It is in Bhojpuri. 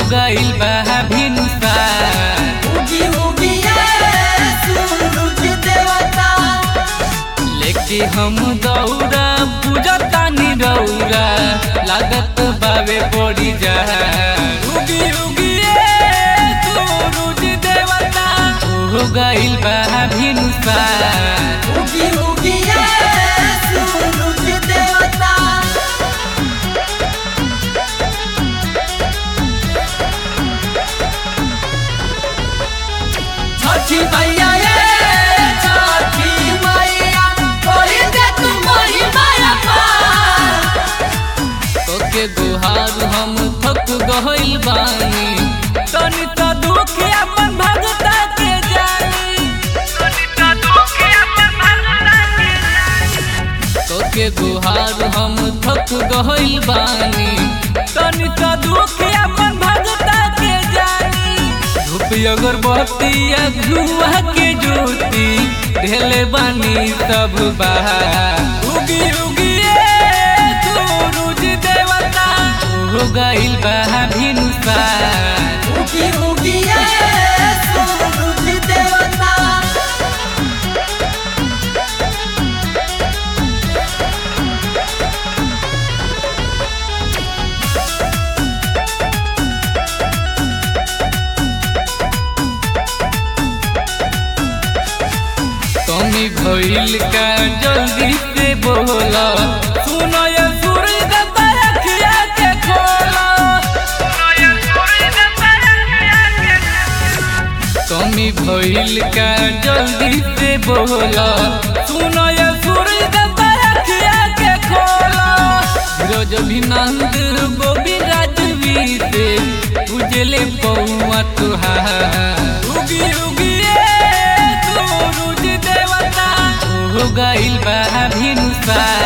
गइल बा भिनुसार उगी उगी ये सूरज देवता लेके हम दौड़ा पूजतानी रौरा लागत बावे पड़ी जा उगी उगी ए सूरज देवता हो गइल बा भिनुसार उगी उगी ये सूरज देवता छठी मैया ये छठी मैया कोई दे तुम्हारी माया पार ओके गुहार हम थक गइल बानी तनी त दुख अपन भगता के जानी तनी त दुख अपन भगता के जानी ओके गुहार हम थक गइल बानी तनी त दुख अपन भगता के जानी धूप अगरबत्ती या धुआ के ज्योति ढेले बानी सब बाहर उगी उगी ए सूरज देवता हो गइल बा भिनुसार उगी उगी ये सूरज देवता कमी भइल का जल्दी से बोला सुनो ये सूरज देवता अखिया के खोला कमी भइल का जल्दी से बोला सुनो ये सूरज देवता अखिया के खोला रोज अभिनंद गोविंद राजवी से उजले पौआ तुहार उगी उगी ए सूरज देवता हो गइल बा भिनुसार